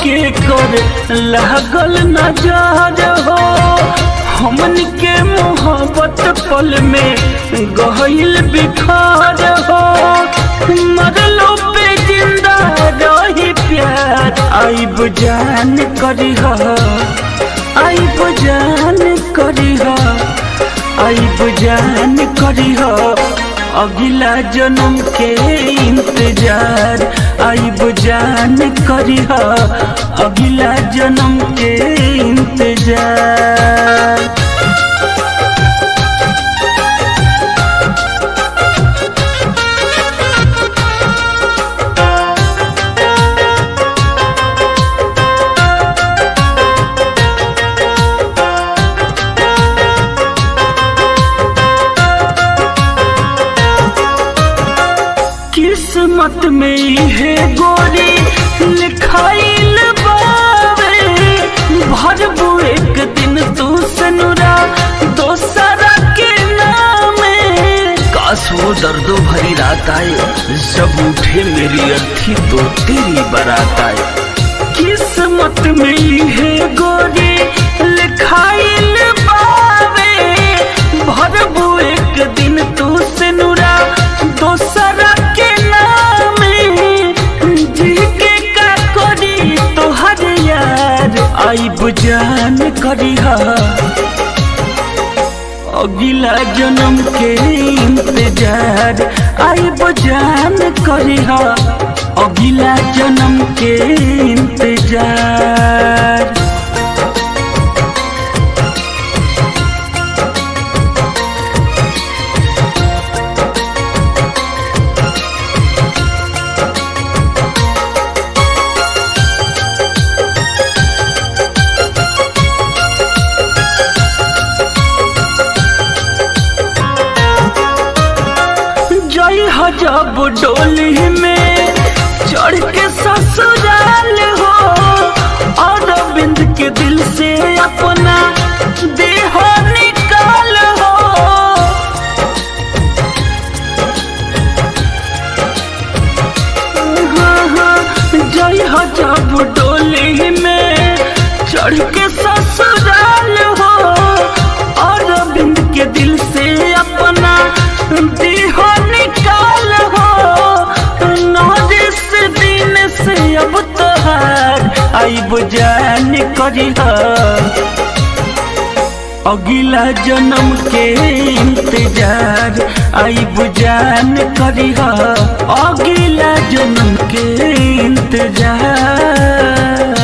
के कर लागल नजर हो हमन के मोहब्बत पल में गहिल बिखार हो मरलो पे जिंदा रही प्यार आइब जान करी आइब जान करी आइब जान करी अगला जन्म के इंतजार आइब जान करी अगला जन्म के इंतजार किस्मत में है गोरी लिखाइल बावे भरबू एक दिन तू सनुरा दोसरा के नामे काश वो दर्दों भरी रात आए जब उठे मेरी अर्थी तो तेरी बारात आए किस्मत में है गोरी लिखाइल बावे भरबू एक दिन तू सनुरा दोसरा के नामे जी के का करी तोहर यार आइब जान करी अगला जन्म के इंतजार आइब जान करी अगला जन्म के इंतजार जय हजब डोली में चढ़ के ससुराल हो और बिंद के दिल से अपना देह निकाल हो हाँ, हाँ, जय हजब डोली में चढ़ के ससुराल हो और बिंद के दिल से अपना देह निकाल हो नौजिस दिन से अब तोहार आइब जान करी अगला जन्म के इंतजार आइब जान करी अगला जन्म के इंतजार